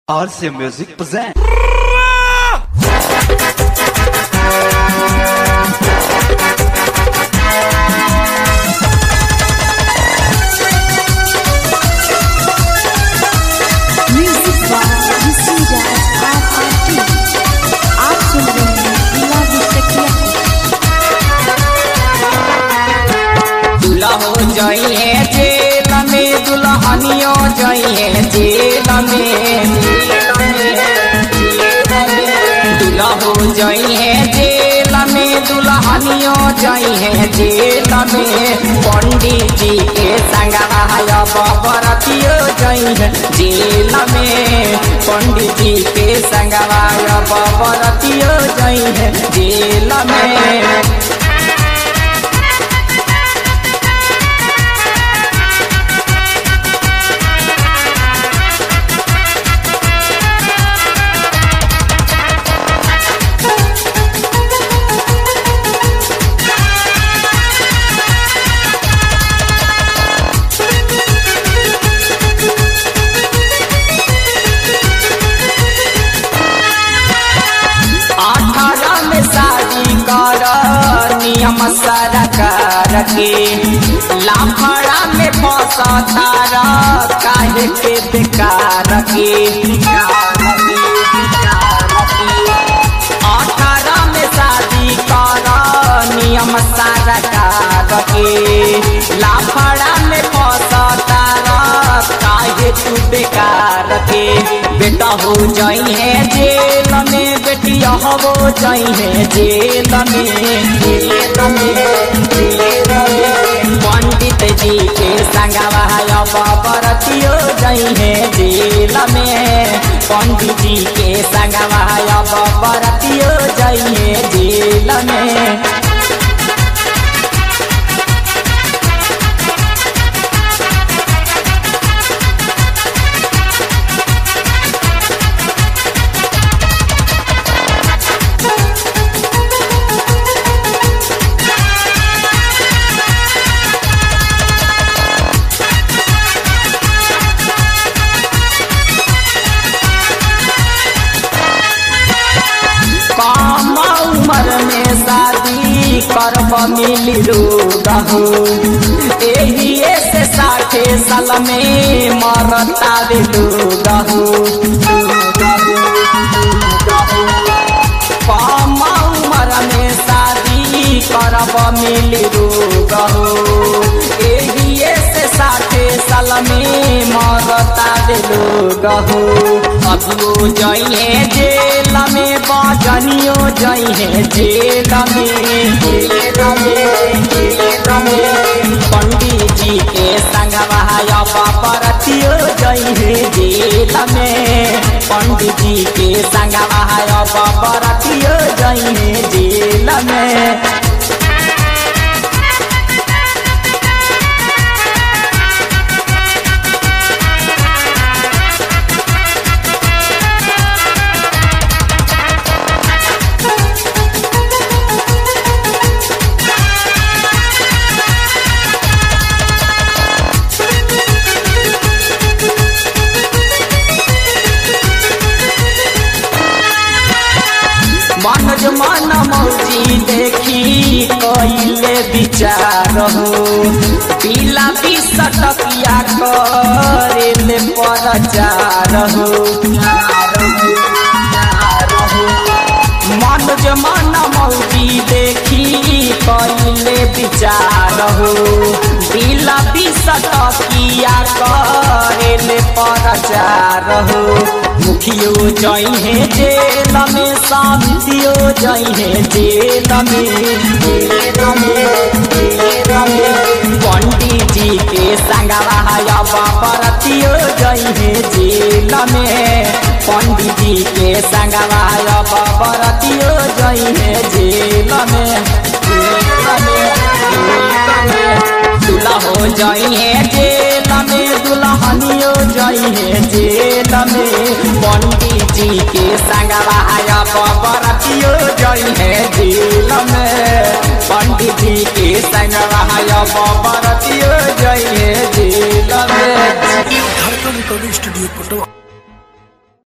RC Music present. Music by Visinjaz RRT. आप सुन रहे हैं इला विस्टकिया दूल्हा हो जाइए जेल में दुल्हनियो जाइए जेल में दूल्हा हो जाइए जेल में दुल्हनियो जाइए जेल में पंडित जी के संगवाया बबरतियो जाइए जेल में पंडित जी के संगवाया बबरतियो जाइए जेल में अठारह में शादी कर नियम सरकार के लाफड़ा में फसतार काहे के बेकार के अठारह में शादी कर नियम सरकार के लाफड़ा में फसतार काहे तू बेकार के बेटा हो जाई है जेल में बेटिया हो जाई है जेल में जेल में जेल में पंडित जी के संगवाया बरतियो जाई है जेल में पंडित जी के संगवाया बरतियो जाई है जेल में कम उम्र में शादी करब मिली रोगहू एही से साठे साल में मरता रे लोगहू कम उम्र में शादी करब मिली रोगहू एही से साठे साल में मरता रे लोगहू अभियो जाइए जेल में बाजनियो जाइए जेल में जेल में जेल में पंडित जी के संगवाया बरतियो जाइए जेल में पंडित जी के संगवाया बरतियो जाइए जेल में मनोज मन मौजी देखी कइले विचार हो पीला बिसटकिया करेले परचार हो मनोज मन मौजी देखी कइले विचार हो पीला बिसटकिया करेले परचार हो मुखियो जइहे जेल में शांतियो जइहे जेल में जेल में जेल में पंडित जी के संगवाया बरतियो जइहे जेल में पंडित जी के संगवाया बरतियो जइहे जेल में जेल में जेल में दूल्हा हो जाइए जेल में दुल्हनियो जाइए जेल में पंडित जी के संगवाया बरतियो जाइए जेल में पंडित जी के संगवाया बरतियो जाइए जेल में झारखंड रिकॉर्डिंग स्टूडियो पटवा